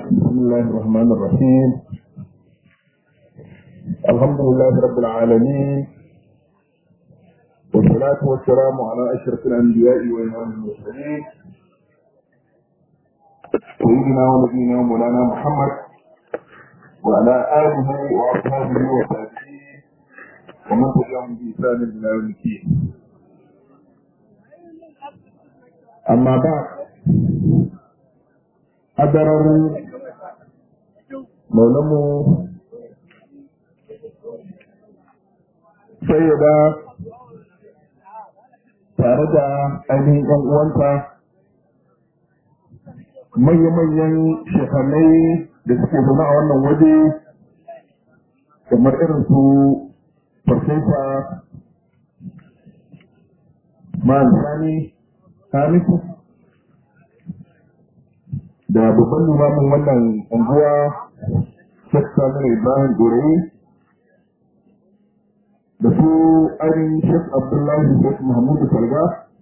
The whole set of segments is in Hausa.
بسم الله الرحمن الرحيم الحمد لله رب العالمين والصلاة والسلام على أشرف الأنبياء وإمام المرسلين سيدنا ونبينا مولانا محمد وعلى آله وأصحابه وتابعيه ومن تبعهم بإحسان إلى يوم الدين أما بعد أدرر مولمو سيدة tare da ainihin ‘yan uwanta manya-manyan shekanai da suke zama a wannan waje kamar irin su farfesa ma'an sani hamisu da babban limamin wannan unguwa Sheikh Samir Ibrahim Dorayi da su ainihin Sheikh Abdullahi Sheikh Muhammadu Salga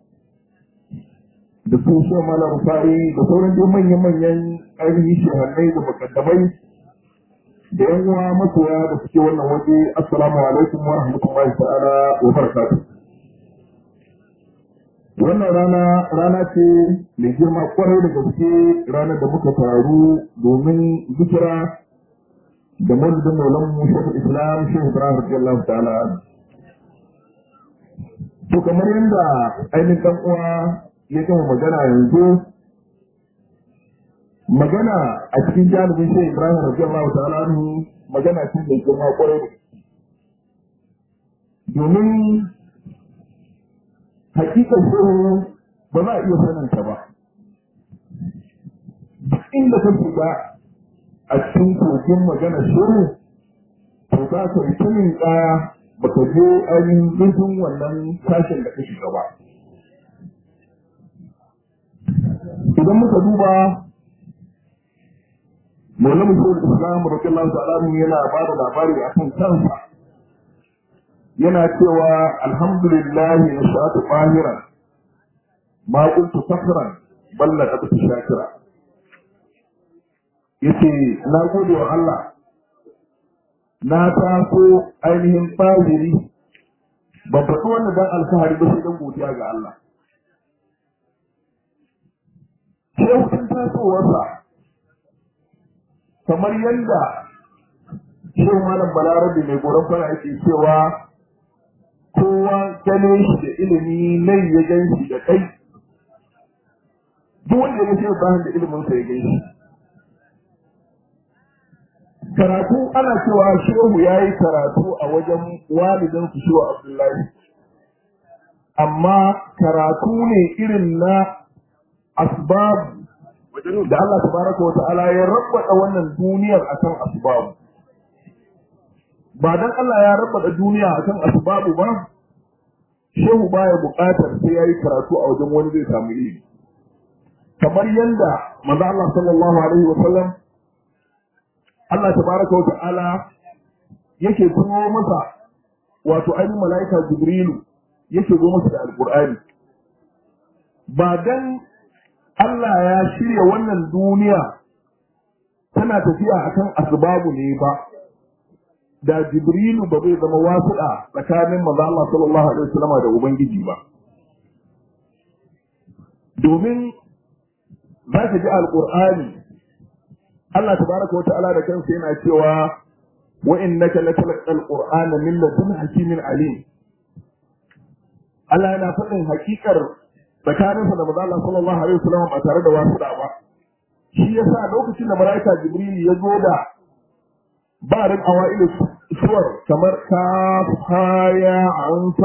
da su Sheikh Malam Rufai da sauran dai manya-manyan ainihin shehannai da makaddamai da yan uwa masoya da suke wannan waje assalamu alaikum wa rahmatullahi ta'ala wa barakatuh wannan rana rana ce mai girma kwarai da gaske ranar da muka taru domin zikira da maulidin maulan mu shehu islam shehu ibrahim radiyallahu ta'ala to kamar yadda ainihin dan uwa ya gama magana yanzu magana a cikin jalibin shehu ibrahim radiyallahu ta'ala magana ce mai girma kwarai da domin hakikar shehu ba za a iya saninta ba duk inda ka shiga a cikin kogin magana shehu to za ka yi tunin kaya ba ka je ainihin zurfin wannan sashen da ka shiga ba idan muka duba Maulana Shehu Islam Rasulullah Ta'ala yana ba da labari akan kansa yana cewa alhamdulillahi na sha'atu fahiran ma kuntu fakhran balla da ta shakira yace na gode wa Allah na taso ainihin fahiri ban faɗi wannan dan alfahari ba sai dan godiya ga Allah shehu tun tasowarsa kamar yadda shehu malam balarabe mai goron fara yake cewa kowa ganin shi da ilimi nan ya gan shi da kai duk wanda ya gashi Ibrahim da ilimin sa ya gan shi karatu ana cewa shehu ya yi karatu a wajen walidin su shehu Abdullahi amma karatu ne irin na asbab da Allah tabaraka wa ta'ala ya rabbata wannan duniyar akan asbabu ba dan Allah ya rabbata duniya akan asbabu ba shehu baya buƙatar sai yayi karatu a wajen wani zai samu ilimi kamar yanda manzo Allah sallallahu alaihi wa sallam Allah tabaraka wa ta'ala yake turo masa wato ainihin mala'ika Jibrilu yake zo masa da alqur'ani ba dan Allah ya shirya wannan duniya tana tafiya akan asbabu ne ba da Jibrilu ba zai zama wasuɗa tsakanin manzo Allah sallallahu alaihi wasallam da Ubangiji ba. Domin za ka ji Alƙur'ani Allah tabaraka wa ta'ala da kansa yana cewa wa innaka latalaqal qur'ana min ladun hakimin alim. Allah yana faɗin hakikar tsakaninsa da manzo Allah sallallahu alaihi wasallam ba tare da wasuɗa ba. Shi yasa lokacin da malaika Jibril ya zo da barin awailu suwar kamar ka haya an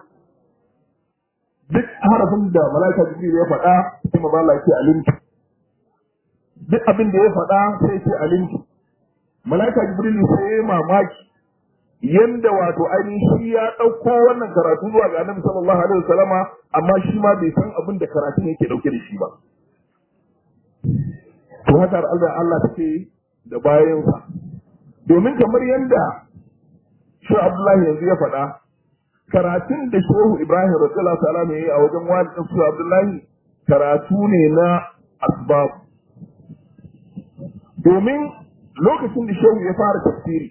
duk harafin da malaika jibril ya faɗa sai ma Allah ce alimtu duk abin da ya faɗa sai ce alimtu malaika jibril sai ya mamaki yanda wato ainihin shi ya ɗauko wannan karatu zuwa ga annabi sallallahu alaihi wasallama amma shi ma bai san abin da karatun yake ɗauke da shi ba to haka Allah Allah take da bayansa domin kamar yadda shi Abdullahi yanzu ya faɗa karatun da shehu Ibrahim radiyallahu ta'ala ne a wajen walidin su Abdullahi karatu ne na asbab domin lokacin da shehu ya fara tafsiri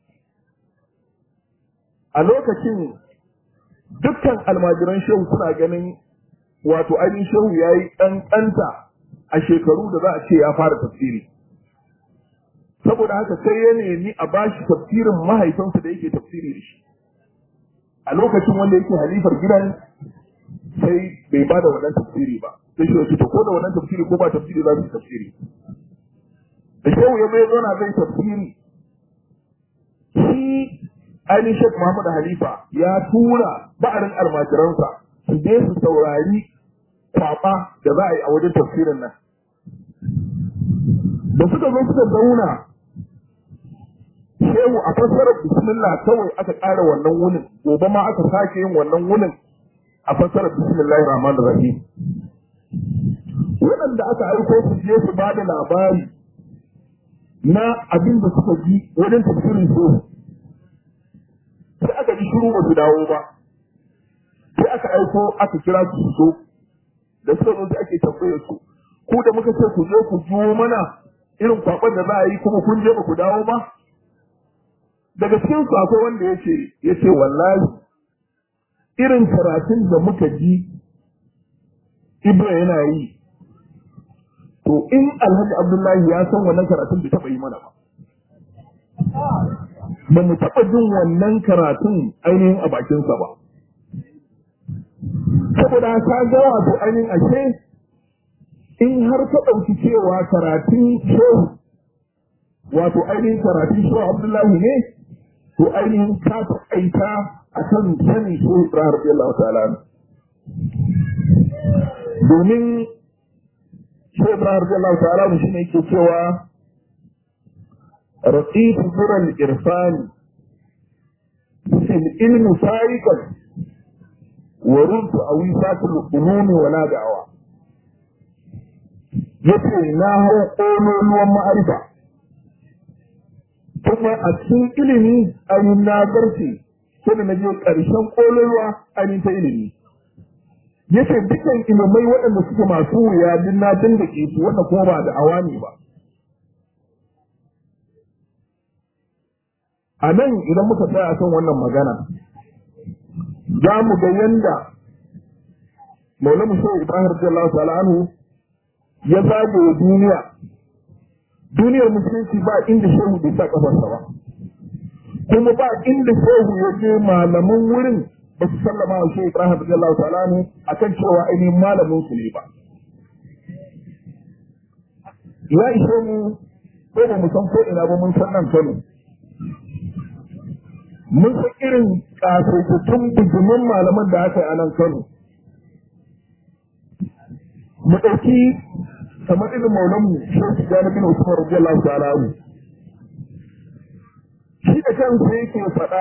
a lokacin dukkan almajiran shehu suna ganin wato ainihin shehu ya yi ƙanƙanta a shekaru da za a ce ya fara tafsiri saboda haka sai ya nemi a bashi tafsirin mahaifinsa da yake tafsiri da shi a lokacin wanda yake halifar gidan sai bai ba da wannan tafsiri ba sai shi ya ko da wannan tafsiri ko ba tafsiri za su yi tafsiri da shehu ya bai zauna zai tafsiri shi ainihin Sheikh Muhammad Halifa ya tura ba'arin almajiransa su je su saurari kwaba da za a yi a wajen tafsirin nan. Da suka zo suka zauna shehu a fassarar bismillah kawai aka ƙara wannan wunin gobe ma aka sake yin wannan wunin a fassarar bismillah rahman rahim waɗanda aka aiko su je su ba da labari na abin da suka ji wajen tafsirin shehu sai aka ji shiru ba su dawo ba sai aka aiko aka kira su su zo da suka zo sai ake tambayar su ku da muka ce ku zo ku juwo mana irin kwaban da za a yi kuma kun je ba ku dawo ba daga cikin su akwai wanda ya ce ya ce wallahi irin karatun da muka ji Ibra yana yi to in Alhaji Abdullahi ya san wannan karatun bai taɓa yi mana ba ba mu taɓa jin wannan karatun ainihin a bakinsa ba. Saboda ka ga wato ainihin ashe in har ka ɗauki cewa karatun shehu wato ainihin karatun shehu Abdullahi ne to ainihin ka taƙaita a kan sanin shehu Ibrahim Radiyallahu ta'ala domin shehu Ibrahim Radiyallahu ta'ala shi ne yake cewa رقيت ذرى الإرفان في العلم سائقا ورد أويسات الأموم ولا دعوة yace na hau ƙololuwan ma'arifa kuma a cikin ilimi ainihin na zarce sai da na je ƙarshen ƙololuwa ainihin ta ilimi yace dukkan ilimai waɗanda suke masu wuya din na da ke su wanda kuma ba da awami ba a nan idan muka tsaya kan wannan magana za mu ga yanda maulamu shehu ibrahim radiyallahu ta'ala anhu ya zage duniya duniyar musulunci ba inda shehu bai sa kafarsa ba kuma ba inda shehu ya je malaman wurin ba su sallama wa shehu ibrahim radiyallahu ta'ala anhu akan cewa ainihin malamin su ne ba ya ishe mu ko ba mu san ko ina ba mun san nan kano mun san irin kasaitattun bijimin malaman da aka yi a nan Kano. Mu ɗauki kamar irin maulanmu Shehu Jani bin Usman radiyallahu ta'ala anhu. Shi da kansa yake faɗa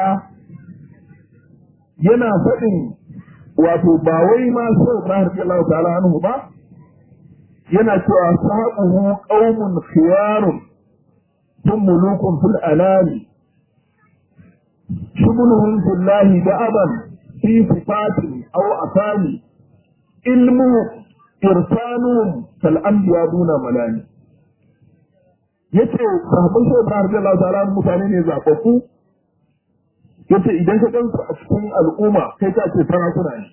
yana faɗin wato ba wai ma Shehu Ibrahim radiyallahu ta'ala anhu ba yana cewa sahabuhu qaumun khiyarun ثم ملوك في الأنام شغلهم في الله دأبا في صفات أو أسامي علم إرسالهم كالأنبياء دون ملاني yace sahabban shi Ibrahim radiyallahu ta'ala mutane ne zababbu yace idan ka gansu a cikin al'umma kai ka ce sarakuna ne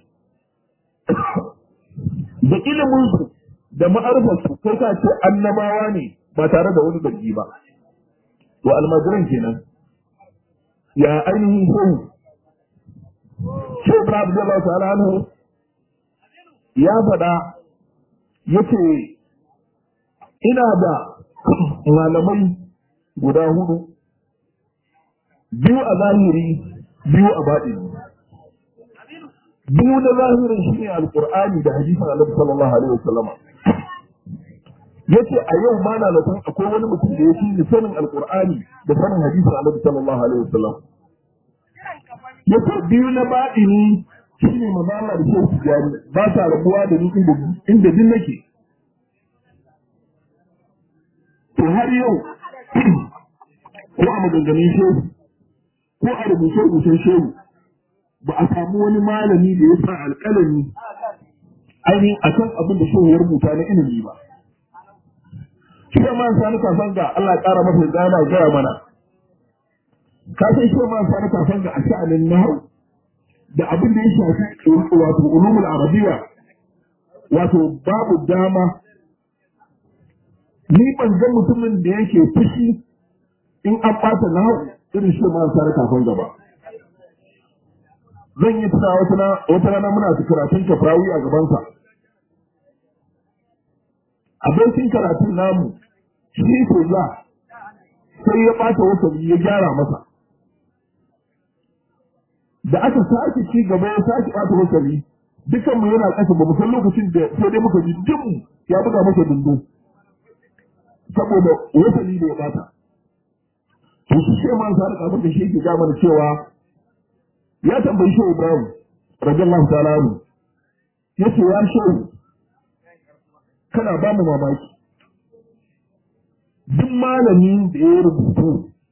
da ilimin su da ma'arfar su kai ka ce annabawa ne ba tare da wani dalili ba to almajiran kenan ya ainihin shehu shehu Ibrahim radiyallahu ta'ala anhu ya faɗa yace ina da malamai guda hudu biyu a zahiri biyu a baɗini biyu na zahirin shi ne alƙur'ani da hadisin annabi sallallahu alaihi wasallama yace a yau ma na zaton akwai wani mutum da ya fi sanin alƙur'ani da sanin hadisin annabi sallallahu alaihi wasallam yace biyu na baɗini shi ne mazala da shehu tijani ba sa rabuwa da ni inda din nake to har yau ko a maganganun shehu ko a rubuce-rubucen shehu ba a samu wani malami da ya sa alƙalami ainihin a kan abin da shehu ya rubuta na ilimi ba shi ma sani kafan ga Allah ƙara masa da yana gaya mana ka san shi ma sani kafan ga a sha'anin nahwu da abin da ya shafi wato ulumul arabiyya wato babu dama ni ban ga mutumin da yake fushi in an ɓata nahwu irin shi ma sani kafan gaba zan yi tuna wata rana muna karatun kafrawi a gabansa abokin karatun namu shi ko za sai ya ɓata wasali ya gyara masa da aka sake ci gaba ya sake ɓata wasali dukan mu yana ƙasa ba mu san lokacin da sai dai muka ji dum ya buga masa dundu saboda wasali da ya ɓata to shi sai man sa da da shi ke ga mana cewa ya tambayi shi Ibrahim radiyallahu ta'ala anhu yace ya shehu kana ba mu mamaki duk malamin da ya rubutu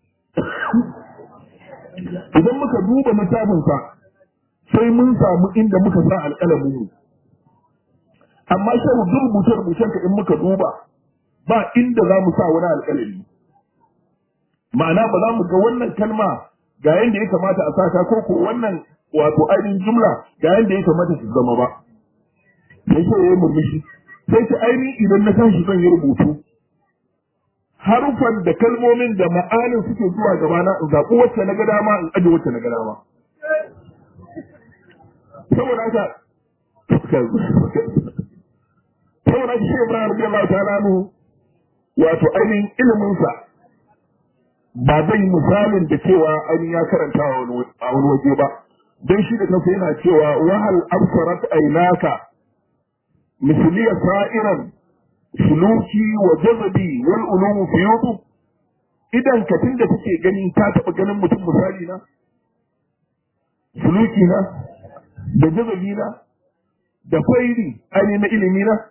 idan muka duba littafinsa sai mun samu inda muka sa alƙalamin mu amma shehu duk rubuce rubucen ka in muka duba ba inda za mu sa wani alƙalami ma'ana ba za mu ga wannan kalma ga yadda ya kamata a sata ko ko wannan wato ainihin jumla ga yadda ya kamata su zama ba sai ce ya murmushi sai ce ainihin idan na tashi zan yi rubutu harufan da kalmomin da ma'anin suke zuwa gabana in zaɓi wacce na ga dama in aje wacce na ga dama saboda haka saboda haka shi Ibrahim radiyallahu ta'ala anhu wato ainihin iliminsa ba zai misalin da cewa an ya karanta a wani waje ba don shi da kansa yana cewa wahal absarat ainaka misliya sa'iran suluki wa jazabi wal ulumu fiyutu idan ka tunda kake gani ka taba ganin mutum misali na suluki na da jazabi na da kwairi aini na ilimi na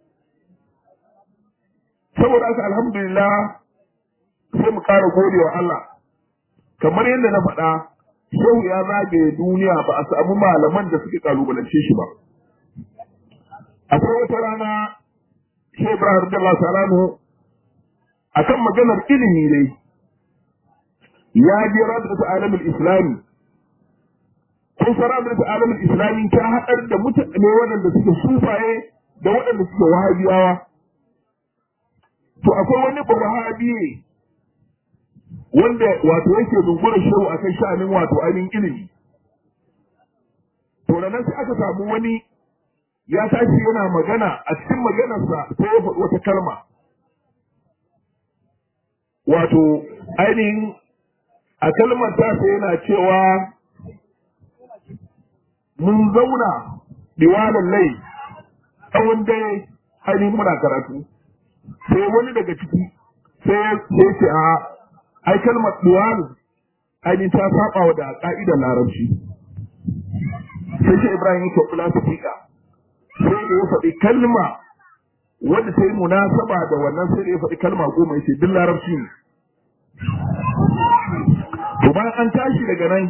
saboda haka alhamdulillah sai mu ƙara gode wa Allah kamar yadda na faɗa shehu ya zagaye duniya ba a samu malaman da suke kalubalance shi ba akwai wata rana shi Ibrahim Abdullah Salanu akan maganar ilimi ne ya je rabata alamin islami kun san rabata alamin islami ta haɗar da mutane waɗanda suke sufaye da waɗanda suke wahabiyawa to akwai wani wahabiye wanda wato yake zungura shehu a kan sha'anin wato ainihin ilimi. To da nan sai aka samu wani ya tashi yana magana a cikin maganarsa sai ya faɗi wata kalma. Wato ainihin a kalmar tasa yana cewa mun zauna diwalan lai tsawon dare ainihin muna karatu. Sai wani daga ciki sai ya ce a ai kalmar duwal ainihin ta saba wa da ka'idar larabci sai shi ibrahim yake kula su fika sai da ya faɗi kalma wanda ta yi munasaba da wannan sai da ya faɗi kalma goma yace duk larabci ne to bayan an tashi daga nan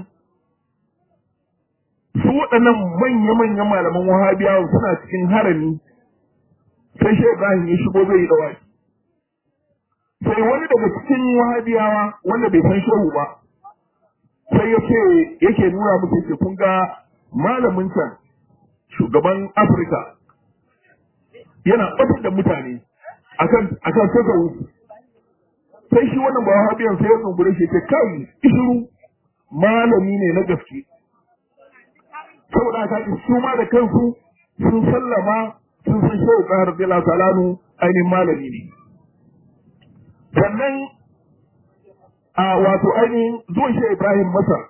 su waɗannan manya-manyan malaman wahabiyawa suna cikin harami sai shi ibrahim ya shigo zai yi dawaki sai wani daga cikin wahabiyawa wanda bai san shehu ba sai ya ce yake nuna musu yake kun ga malamin can shugaban afirka yana ɓatar da mutane akan akan saka wuce sai shi wannan ba wahabiyan sai ya tsungure shi ce kai ishiru malami ne na gaske saboda haka su ma da kansu sun sallama sun san shehu ƙahar bila salanu ainihin malami ne sannan a wato ainihin zuwan shi Ibrahim Masar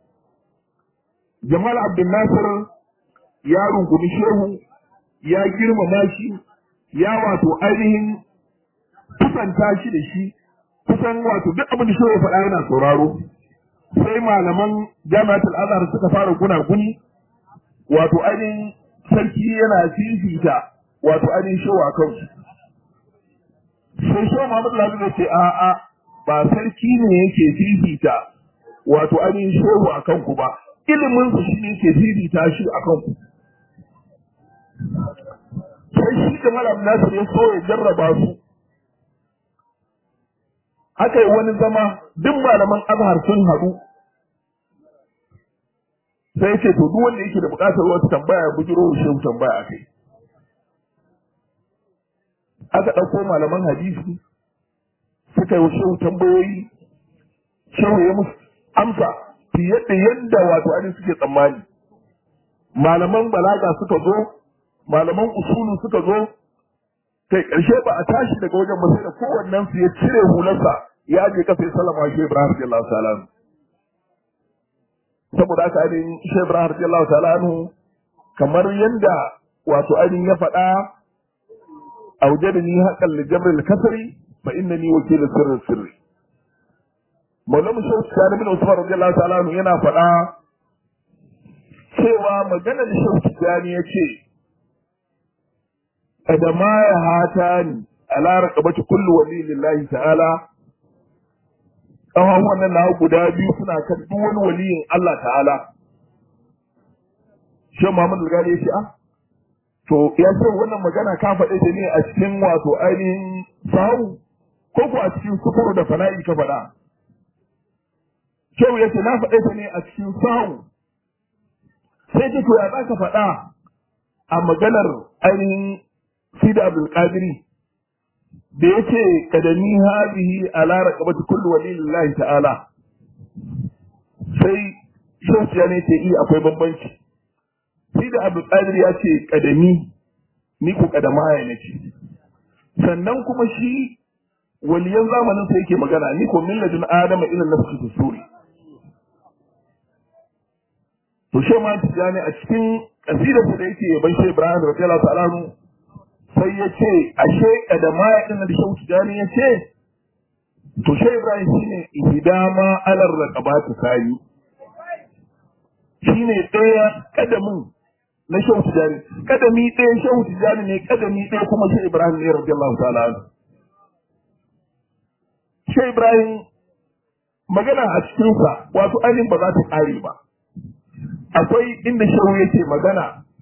Jamal Abdul Nasir ya rungumi shehu ya girmama shi ya wato ainihin kusanta shi da shi kusan wato duk abin da shehu ya faɗa yana sauraro sai malaman jami'atul azhar suka fara gunaguni wato ainihin sarki yana fifita wato ainihin shehu a kansu sai shi Muhammad Lalu ya ce a'a ba sarki ne yake fifita wato ainihin shehu a kanku ba ilimin su shi ne yake fifita shi a kanku sai shi da Malam Nasir ya so ya jarraba su aka yi wani zama duk malaman azhar sun haɗu sai ce to duk wanda yake da buƙatar wata tambaya ya bujiro shehu tambaya a kai aka ɗauko malaman hadisi suka yi shehu tambayoyi shehu ya musu amsa fiye da yadda wato ainihin suke tsammani malaman balaga suka zo malaman usulu suka zo kai ƙarshe ba a tashi daga wajen ba sai da kowannen su ya cire hularsa ya je kasa ya sallama shi Ibrahim radiyallahu ta'ala anhu saboda haka ainihin shi Ibrahim radiyallahu ta'ala anhu kamar yadda wato ainihin ya faɗa أوجدني حقا لجبر الكسر فإنني وكيل سر السر Maulamu Shehu Sani bin Usman radiyallahu ta'ala anhu yana faɗa cewa maganar Shehu Sani ya ce da ma ya hata ni ala raqabati kullu wali lillahi ta'ala kawan wannan na guda biyu suna kan duk wani waliyin Allah ta'ala Shehu Muhammad Al-Ghali ya ce ah to ya ce wannan magana ka faɗe ta ne a cikin wato ainihin sahu ko ko a cikin sukuru da fana'i ka faɗa Shehu ya ce na faɗe ta ne a cikin sahu sai ce to ya za ka faɗa a maganar ainihin Sida Abdul Qadiri da ya ce kadani hadihi ala raqabati kullu walillahi ta'ala sai Shehu ya ne ce i akwai bambanci sai da abu qadir ya ce kadami ni ku kadama ya nace sannan kuma shi waliyan zamanin sa yake magana ni ko milladun adama ila nafsi suri to shi ma tijani a cikin kasidar da yake yaban shi Ibrahim radiyallahu ta'ala anhu sai ya ce ashe kadama ya din da shi tijani ya ce to shi Ibrahim shine ihdama alar raqabati sani shine ɗaya kadamin na shehu tijani kadami ɗaya shehu tijani ne kadami ɗaya kuma shi ibrahim ne radiyallahu ta'ala anhu shi ibrahim magana a cikinsa wato ainihin ba za ta ƙare ba akwai inda shehu yake magana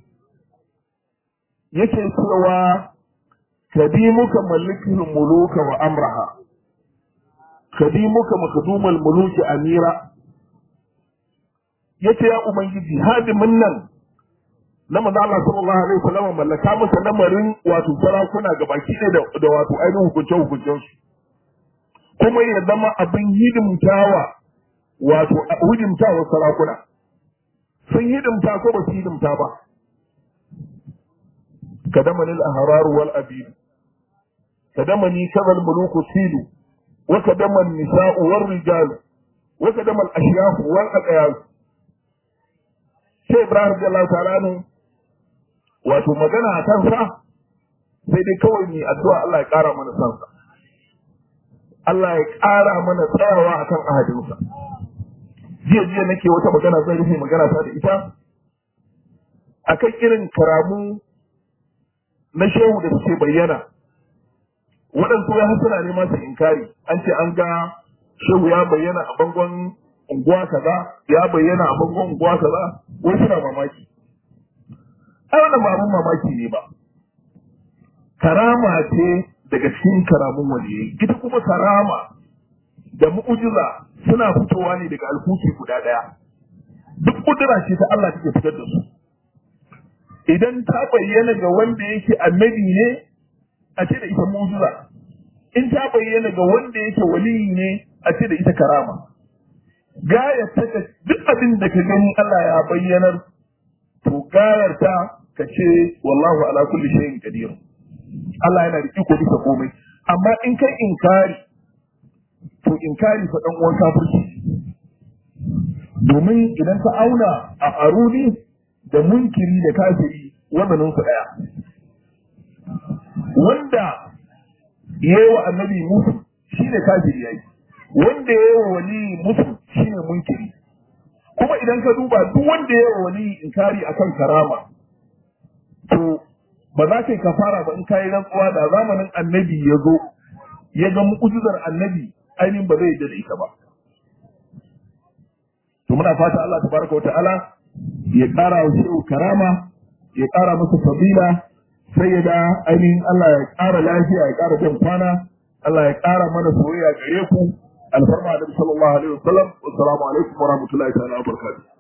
yake cewa kadimuka malikin muluka wa amraha kadimuka makdumal muluki amira yace ya ubangiji hadimin nan na manzo Allah sallallahu alaihi wasallam mallaka masa lamarin wato sarakuna ga baki ɗaya da, da wato ainihin hukunce hukuncen su kuma ya zama abin hidimtawa wato hidimtawa sarakuna sun hidimta ko ba su hidimta ba kadamani al-ahrar wal abid kadamani kadal muluku silu wa kadaman nisa'u war rijal wa kadamal ashyaf wal aqyal sai Ibrahim radiyallahu ta'ala anhu wato magana a kansa sai dai kawai ni addu'a Allah ya ƙara mana sansa Allah ya ƙara mana tsayawa akan ahadinsa jiya jiya nake wata magana zan rufe magana ta da ita akan irin karamu na shehu da suke bayyana waɗansu ya hasana ne masu inkari an ce an ga shehu ya bayyana a bangon unguwa kaza ya bayyana a bangon unguwa kaza wai suna mamaki ai wannan ba abun mamaki ne ba karama ce daga cikin karamun waliyai ita kuma karama da mu'ujiza suna fitowa ne daga alkuki guda ɗaya duk kudura ce ta Allah take fitar da su idan ta bayyana ga wanda yake annabi ne a ce da ita mu'jiza in ta bayyana ga wanda yake waliyi ne a ce da ita karama gayar ta duk abin da ka gani Allah ya bayyanar to gayar ta ka ce wallahu ala kulli shay'in qadir Allah yana da iko bisa komai amma in kai inkari to inkari fa dan uwan kafirci domin idan ka auna a aruni da munkiri da kafiri wazanin su daya wanda yayi wa annabi musu shine kafiri yayi wanda yayi wa wali musu shine munkiri kuma idan ka duba duk wanda yayi wa wali inkari akan karama to ba za ka yi kafara ba in ka yi rantsuwa da zamanin annabi ya zo ya ga mu'ujizar annabi ainihin ba zai yarda da ita ba to muna fata Allah tabaraka wa ta'ala ya ƙara wa shehu karama ya ƙara masa fadila sai ya da ainihin Allah ya ƙara lafiya ya ƙara jan kwana Allah ya ƙara mana soyayya gare ku alfarma da sallallahu alaihi wasallam assalamu alaikum wa rahmatullahi ta'ala wa barakatuh